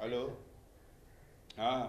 Hello हाँ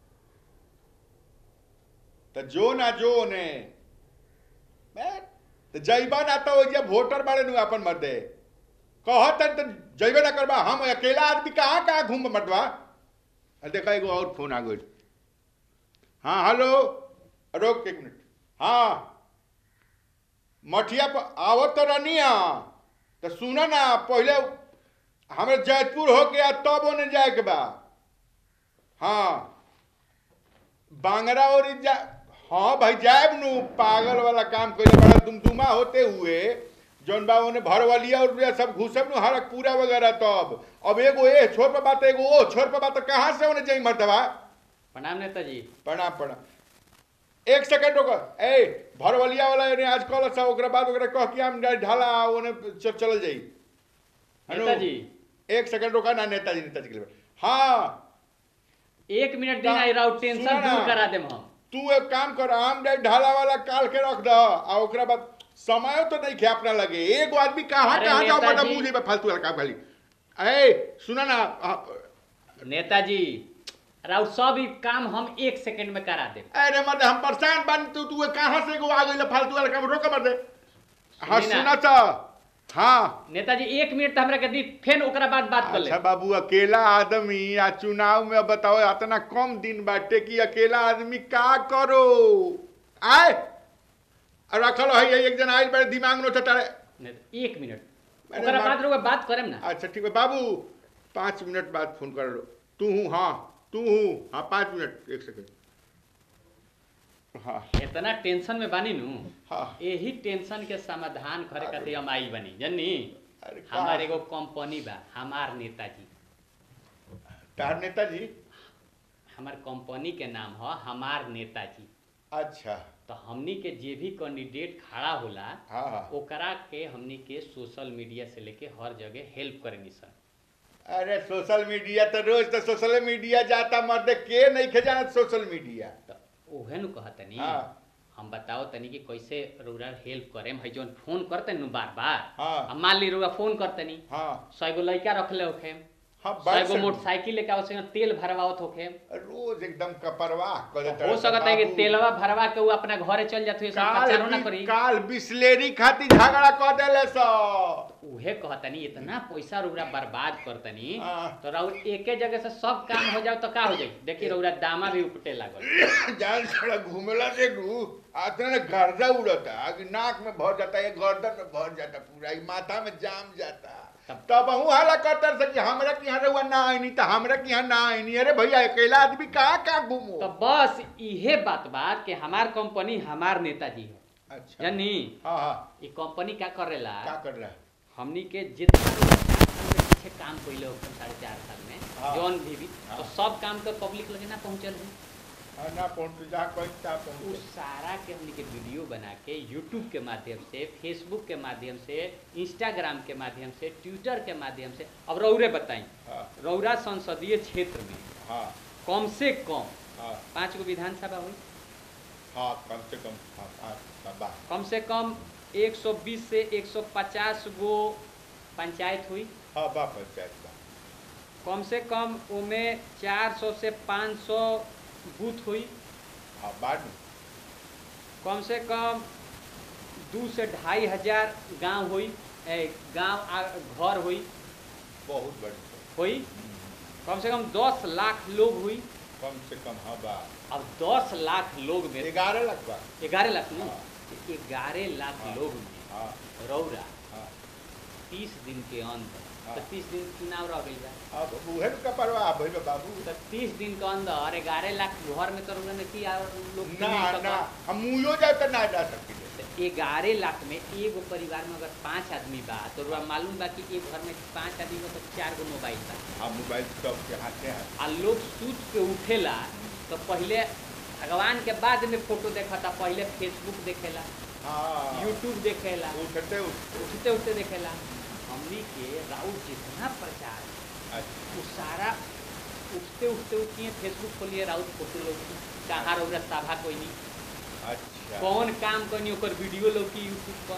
तो जो ना जो ने मैं तो जैबा ना तो जे वोटर बाड़े नु अपन मर्दे कहत तो जैबे ना करबा हम अकेला आदमी कहाँ कहाँ घूम मटवा अरे देखा एगो और फोन आ गई हाँ हेलो रोक एक मिनट हाँ मठिया पर आवत तो रहनी तो सुना ना पहले हमारे जैतपुर हो गया तब ओने जाए के बा हाँ बांगरा और जा हाँ भाई जाएब नु पागल वाला काम कइले बड़ा दुमदुमा होते हुए जौन बा ओने भरवलिया और रुपया सब घुसब नु हरक पूरा वगैरह तब अब एगो ए छोर पर बात एगो ओ छोर पर बात कहाँ से ओने जाई मर्दवा प्रणाम नेताजी प्रणाम प्रणाम एक सेकंड रुको ए भरवलिया वाला ने आज कॉल सा ओकरा बाद ओकरा कह के हम जाई ढाला ओने च- चल जाई हेलो? नेताजी एक सेकंड रुका ना नेताजी नेताजी के लिए हाँ एक मिनट दिन का- आई रहो टेंशन सुना ना। दूर करा देम हम तू एक काम कर आम जाई ढाला वाला काल के रख द आ ओकरा बाद समय तो नहीं खे अपना लगे एगो आदमी कहाँ अरे कहाँ जाओ बड़ा नेताजी। मुंह जेबे फालतू वाला काम खाली ए सुना ना आ, नेताजी राउत सब ही काम हम एक सेकंड में करा देम अरे मर्द हम परेशान बन तू तू कहाँ से एगो आ गइल फालतू वाला काम रोक मर दे हाँ सुनी ना। सुना चा हाँ नेताजी एक मिनट तो हमरा के दी फिर ओकरा बाद बात कर ले अच्छा बाबू अकेला आदमी आ चुनाव में बताओ इतना कम दिन बाटे कि अकेला आदमी का करो आए और रखल है एक जन आइल बड़े दिमाग में चटारे नेता- एक मिनट अरे ओकरा मार- बाद रउआ बात करेम ना अच्छा ठीक है बाबू पाँच मिनट बाद फोन कर लो तू हूँ हाँ तू हूँ हाँ पाँच मिनट एक सेकंड हाँ इतना टेंशन में बानी नु हाँ यही टेंशन के समाधान करे खातिर हम आई बनी जनी अरे का- हमार एगो कंपनी बा हमार नेताजी तार नेताजी हमार कंपनी के नाम ह हमार नेताजी अच्छा तो हमनी के जे भी कैंडिडेट खड़ा होला हाँ हाँ ओकरा के हमनी के सोशल मीडिया से लेके हर जगह हेल्प करेनी सर अरे सोशल मीडिया तो रोज तो सोशल मीडिया जाता मर्द के नहीं खे जाना सोशल मीडिया तो ओहे नु कहतनी हाँ। हम बताओ तनी कि कैसे रउरा हेल्प करेम है जौन फोन करते नु बार बार हाँ। अब मान ली रउरा फोन करतनी हाँ सौ गो लड़का रखले होखे हाँ सौ बस गो मोटरसाइकिल लेके आओ से तेल भरवावत होखे रोज एकदम कपरवाह कर देता हो रहता सकता है कि बाबू। तेलवा भरवा के वो अपना घरे चल जाते हुए काल प्रचारो ना बि- करी काल बिस्लेरी खाती झगड़ा कर देले सो उहे कहतनी इतना पैसा रउरा बर्बाद करतनी हाँ। तो रउर एके जगह से सब काम हो जाओ तो का हो जाई देखी रउरा दामा भी उपटे लागल जान छोड़ा घूमेला से रू आते ना गर्दा उड़ता कि नाक में भर जाता है गर्दन में भर जाता पूरा ये माथा में जाम जाता तब- तब हूँ हाला करता से कि हमरा के यहाँ रहुआ ना आईनी तो हमरा के यहाँ ना आईनी अरे भैया अकेला आदमी कहाँ कहाँ घूमो तो बस इहे बात बात कि हमार कंपनी हमार नेताजी है अच्छा जानी हाँ हाँ ये कंपनी क्या करेला क्या कर रहा है हमनी के जितना भी चार साल के पीछे काम कैले हो साढ़े चार साल में हाँ। जौन भी भी हाँ। तो सब काम तो पब्लिक लगे ना पहुंचल है हाँ, ना पहुँच जा कहीं ता उस पहुँच सारा के हमनी के वीडियो बना के यूट्यूब के माध्यम से फेसबुक के माध्यम से इंस्टाग्राम के माध्यम से ट्विटर के माध्यम से अब रौरे बताई हाँ रौरा संसदीय क्षेत्र में हाँ कम से कम हाँ पाँच गो विधानसभा हुई हाँ कम से कम हाँ हाँ हाँ, बा कम से कम 120 से 150 गो पंचायत हुई हाँ बा पंचायत बा कम से कम उमे 400 से 500 बूथ हुई हाँ बाद में कम से कम दू से ढाई हजार गांव हुई ए, गांव आ- घर हुई बहुत बड़ी हुई कम से कम 10 लाख लोग हुई कम से कम हाँ बा अब 10 लाख लोग में ग्यारह लाख बा ग्यारह लाख नहीं हाँ। ग्यारह लाख हाँ। लोग में हाँ रौरा हाँ तीस दिन के अंदर हाँ। तो तीस दिन चुनाव रह गई बा अब उहे का परवाह भइल बा बाबू तो तीस दिन के अंदर ग्यारह लाख घर में तो रौरा ने की और लोग ना नहीं ना सकत। हम मुयो जाए तो ना जा सकिले तो ग्यारह लाख में एगो परिवार में अगर पाँच आदमी बा तो रउआ मालूम बा कि एक घर में पाँच आदमी में तो चार गो मोबाइल बा हाँ मोबाइल सब के हाथे हाथ आ लोग सूत के उठेला तो पहले भगवान के बाद में फोटो देखता पहले फेसबुक देखेला हाँ यूट्यूब देखेला उठते उठते उठते उठते देखेला हमनी के राउत जितना प्रचार अच्छा वो सारा उठते उठते उठिए फेसबुक खोलिए राउत फोटो लोग कहाँ रौरा सभा कोई नहीं अच्छा कौन काम कोई नहीं ओकर वीडियो लोग की यूट्यूब पर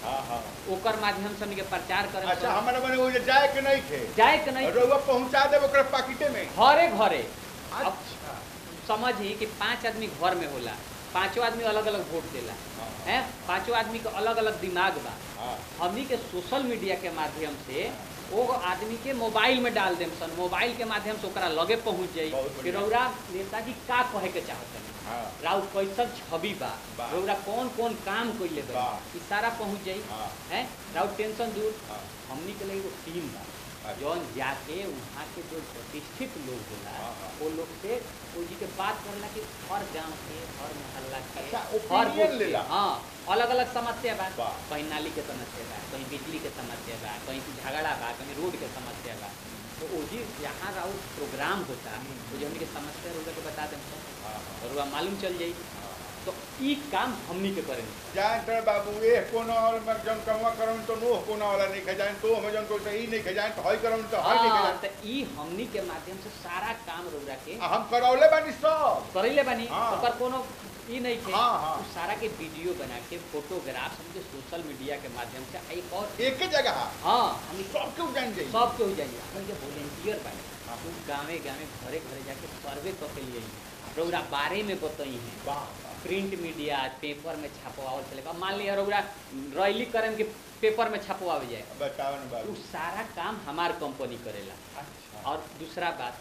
हाँ हाँ ओकर माध्यम से हमनी के प्रचार करे अच्छा हमारे मने वो जे जाए के नहीं थे जाए के नहीं रउआ पहुंचा देब ओकरा पाकिटे में घरे घरे अब अच्छा समझी कि पांच आदमी घर में होला पांचों आदमी अलग अलग वोट देला हाँ, हैं पांचों आदमी के अलग अलग दिमाग बा हाँ हमनी के सोशल मीडिया के माध्यम से वो आदमी के मोबाइल में डाल देम सन मोबाइल के माध्यम से ओकरा लगे पहुंच जाई बहुत कि बढ़िया। रौरा नेताजी का कहे के चाहतनी हाँ राउ कैसन छवि बा बा। रौरा कौन कौन काम कइले बा बा। ई सारा पहुंच जाई हाँ हैं राउ टेंशन दूर हाँ हमनी के लिए एगो टीम बा अच्छा। जौन जाके वहाँ के जो प्रतिष्ठित लोग होला हाँ, हाँ। वो लोग से वो जी के बात करला कि हर गांव के हर मोहल्ला के अच्छा, हर opinion बूथ के, लेला। हाँ अलग अलग समस्या बा वाह। कहीं नाली के समस्या बा कहीं बिजली के समस्या बा कहीं झगड़ा बा कहीं रोड के समस्या बा तो वो जी यहाँ राउ प्रोग्राम होता तो जो हमनी के समस्या रोड के बता दें हाँ हाँ और वह मालूम चल जाई हाँ। तो ई काम हमनी के करें जान तर बाबू ए कोनो और में जन कमवा करम तो नो कोनो वाला नहीं खजान तो हम जन को सही नहीं खजान तो हई करम तो हई नहीं हाँ, खजान तो ई हमनी के माध्यम से सारा काम रौरा के आ, हम करौले बानी सब करैले बानी हाँ। ओकर कोनो ई नहीं थे हाँ, हाँ। उ सारा के वीडियो बना के फोटोग्राफ हमके सोशल मीडिया के माध्यम से एक और एक ही जगह हाँ हम सब केहू जान जाई सब के हो जाइए अपन के वॉलेंटियर बानी हाँ। उ गाँवे गाँवे घरे घरे जाके सर्वे कर के लिए रौरा बारे में बताई हैं वाह वाह प्रिंट मीडिया पेपर में छपवावल चलेगा मान लिया रौरा रैली करें कि पेपर में छपवावे जाए बताओ ना उ बाबू सारा काम हमार कंपनी करेला अच्छा और दूसरा बात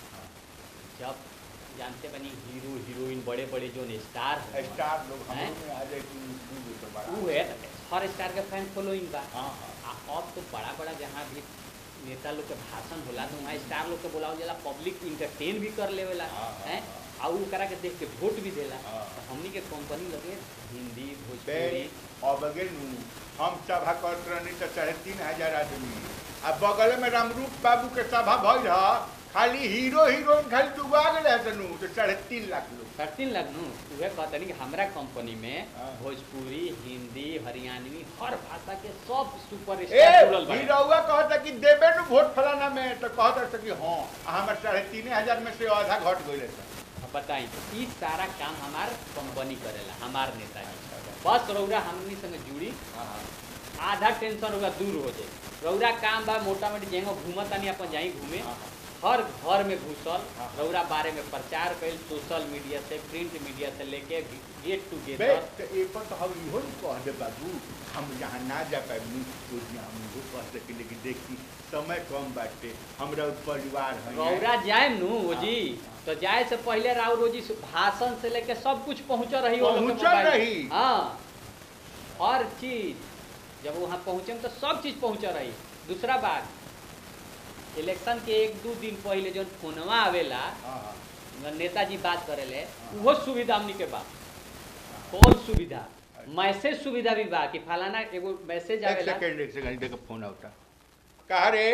जब जानते बनी हीरो हीरोइन बड़े बड़े जो स्टार हैं, स्टार लोग हम हैं? में आ जाए कि स्कूल तो बड़ा उ है हर स्टार के फैन फॉलोइंग बा हाँ हाँ आ अब तो बड़ा बड़ा जहाँ भी नेता लोग के भाषण होला तो वहाँ स्टार लोग के बुलावल जाला पब्लिक इंटरटेन भी कर लेवेला हाँ, हाँ, हैं हाँ। आ उ करा के देख के वोट भी देला हाँ। तो हमनी के कंपनी लगे हिंदी बे भोजपुरी अब अगे नु हम सभा करत रहनी तो साढ़े तीन हजार आदमी आ बगल में रामरूप बाबू के सभा भइल ह खाली हीरो हीरोइन खाली डुबा गेल है तनु तो साढ़े तीन लाख लोग करतीन लगनू उहे कहतनी कि हमरा कंपनी में हाँ। भोजपुरी हिंदी हरियाणवी हर भाषा के सब सुपर ए स्टार जुड़ल बा हीरोवा कहता कि देबे नु वोट फलाना में तो कहता कि हाँ आ हमर साढ़े तीन हजार में से आधा घट गइल है बताई ई सारा काम हमार कंपनी करेला हमार नेताजी बस रौरा हमनी संग जुड़ी आधा टेंशन रौरा दूर हो जाए रौरा काम बा मोटा मोटी जेंगो घूमत तानी अपन जाई घूमे हर घर में घुसल हाँ। रौरा बारे में प्रचार कैल सोशल मीडिया से प्रिंट मीडिया से लेके गेट टू बे गेट तो एक पर तो हम इहो न कह दे बाबू हम यहाँ ना जा पाए तो हम इहो कह सके लेकिन देखी समय कम बाटे हमरा परिवार है रौरा जाए नु हाँ, जी हाँ। तो जाए से पहले राव रोजी से भाषण से लेके सब कुछ पहुंच रही वो लोग के पहुंचल मोबाइल। रही। हाँ हर चीज जब वहाँ पहुँचे तो सब चीज पहुंच रही दूसरा बात इलेक्शन के एक दो दिन पहले जो फोनवा आवेला हाँ, हाँ। नेताजी बात करेले हाँ। वो सुविधा हमनी के बा कॉल सुविधा मैसेज सुविधा भी बा कि फलाना एगो मैसेज एक आवेला सेकंड एक सेकंड देखो फोन आवता कहा रे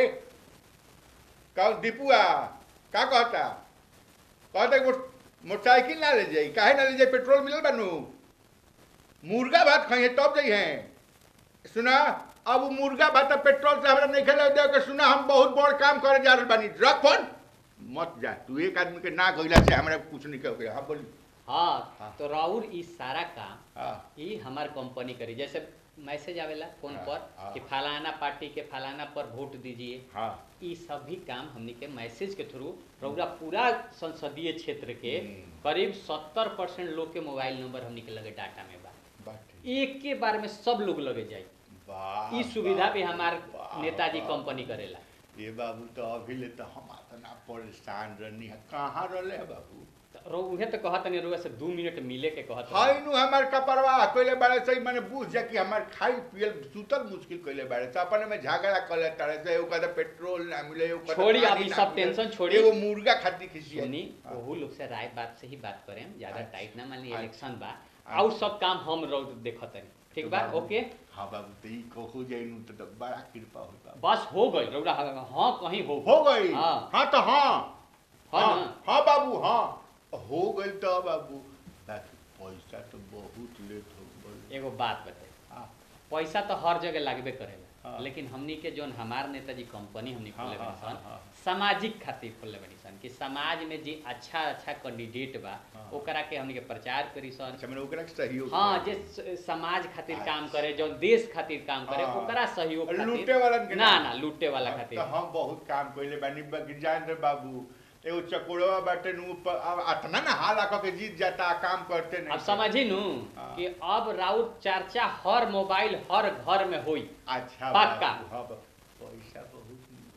का दीपुआ का कहता कहता कि मोट- मोटरसाइकिल ना ले जाई काहे ना ले जाई पेट्रोल मिलल बानू मुर्गा भात खाइए तब जाई हैं सुना अब उ मुर्गा भात और पेट्रोल से हमरा नहीं खेले दे के सुना हम बहुत बड़ काम करे जा रहल बानी रख फोन मत जा तू एक आदमी के ना कहिला से हमरा कुछ नहीं कह हाँ बोली हाँ हाँ। तो राउर ई सारा काम हाँ ई हमार कंपनी करी जैसे मैसेज आवेला फोन हाँ, पर हाँ। कि फलाना पार्टी के फलाना पर वोट दीजिए हाँ ई सभी काम हमनी के मैसेज के थ्रू रउरा पूरा संसदीय क्षेत्र के हम्म। करीब सत्तर परसेंट लोग के मोबाइल नंबर हमनी के लगे डाटा में बा बात एक के बार में सब लोग लगे जाई वाह ई सुविधा भी वाह, हमार वाह, नेताजी वाह। कंपनी करेला ये बाबू तो अभी ले तो हम इतना परेशान रहनी है कहाँ रहले है बाबू तो रउ- उहे तो कहत नहीं रुआ से दू मिनट मिले के कहत हाय नु हमार कपरवा कइले बारे सही माने बुझ जा कि हमार खाई पियल सुतल मुश्किल कइले बारे तो अपने में झगड़ा कर ले तारे से एगो कहता पेट्रोल ना मिले एगो कहता छोड़ी, पानी अब ई ना सब मिले, टेंशन छोड़ी। एगो मुर्गा खाती खिसी सुनी ओहू लोग से राय बात से ही बात करें ज्यादा अच्छा। टाइट ना मान ली अच्छा। इलेक्शन बा अच्छा। और सब काम हम रउर देखत हनी ठीक तो बा बाबू- ओके हाँ बाबू तो ई कहू जाई नु तो, तो बड़ा कृपा होता बस हो गई रउरा हाँ कहीं हो हो गई हाँ। हाँ तो हाँ हाँ हाँ ना? हाँ बाबू हाँ हो गई तो बाबू बाकी पैसा तो बहुत लेट हो गई एगो बात बताई हाँ पैसा तो हर जगह लागबे करेला हाँ। लेकिन हमनी के जोन हमार नेताजी कंपनी हमनी हाँ, खोले हाँ, बनी हाँ, सन हाँ। सामाजिक खातिर खोले बनी सन कि समाज में जे अच्छा अच्छा कैंडिडेट बा हाँ। ओकरा के हमनी के प्रचार करी सन अच्छा मैंने ओकरा के सहयोग हाँ करे। जे स- समाज खातिर काम अच्छा। करे जो देश खातिर काम करे हाँ। ओकरा सहयोग खातिर लूटे वालन के ना ना। ना लूटे वाला अब खातिर तो हम बहुत काम कइले बानी बाकी जान रे बाबू एगो चकोड़वा बाटे नु प- अब अतना ना हाल आकर के जीत जाता काम करते नहीं अब समझी नू हाँ। कि अब राउत चर्चा हर मोबाइल हर घर में होई अच्छा पक्का। बाबू, हाँ बाबू, पैसा बहुत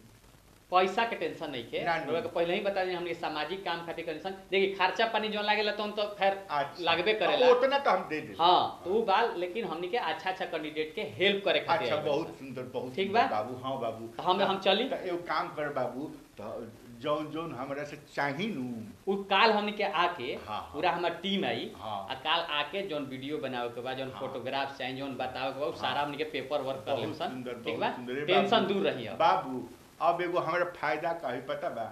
पैसा के टेंशन नहीं के ना, ना। लोग के पहले ही बता दी हमने सामाजिक काम खातिर टेंशन देखिए खर्चा पानी जो लागेला तो हम तो खैर अच्छा लागबे करेला उतना तो हम दे दे हाँ तो उ बाल लेकिन हमनी के अच्छा अच्छा कैंडिडेट के हेल्प करे खातिर अच्छा आइल बानी बहुत सन। सुंदर बहुत ठीक सुंदर बा? बाबू हाँ बाबू तो हम हम चली तो एगो काम कर बाबू तो जौन जौन हमरा से चाही नु उ काल हमनी के आके हाँ, हाँ। पूरा हमार टीम आई हाँ। आ काल आके जोन वीडियो बनावे के बाद जोन हाँ। फोटोग्राफ चाहिए जोन बतावे के बाद उ हाँ। सारा हमनी के पेपर वर्क कर बहुत लेम सन सुंदर ठीक बहुत बा सुंदर ए टेंशन बाबू। दूर रही अब बाबू अब एगो हमरा फायदा कही पता बा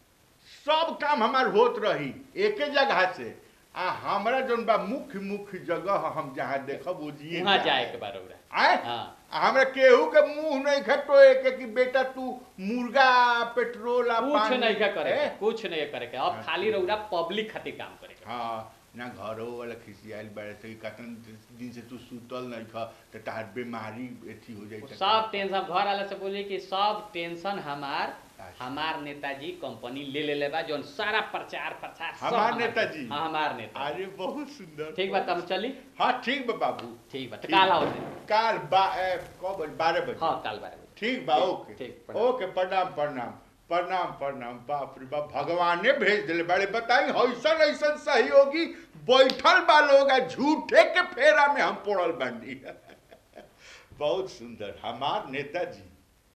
सब काम हमार होत रही एके जगह से आ हमरा जोन बा मुख्य मुख्य जगह हम जहाँ देखब उजिए वहाँ जाए के बार रौरा आए हाँ हमरा केहू के मुंह नहीं खटोए के कि बेटा तू मुर्गा पेट्रोल आ कुछ पानी नहीं का करे ए? के, कुछ नहीं करे के अब हाँ, खाली ठीक। रौरा पब्लिक खातिर काम करे के हाँ ना घरो वाला खिसियाल बारे से कतन दिन से तू सुतल नहीं खा तो तार बीमारी एथी हो जाई वो त सब टेंशन घर वाला से बोली कि सब टेंशन हमार अच्छा। हमार नेताजी कंपनी ले ले ले बा जोन सारा प्रचार प्रचार सब हमार हमार- नेताजी? हाँ हमार नेता अरे बहुत सुंदर ठीक बा तब चली हाँ ठीक बा बाबू ठीक बा तो ठीक। काल आओ काल बा ए, कब बजे? बारह बजे हाँ काल बारह बजे ठीक बा ठीक, ओके ठीक, प्रणाम। ओके प्रणाम प्रणाम प्रणाम प्रणाम बाप रे बाप भगवाने भेज दिले बड़े बताई ऐसन ऐसन सहयोगी बैठल बा लोग आ झूठे के फेरा में हम पड़ल बानी बहुत सुंदर हमार नेताजी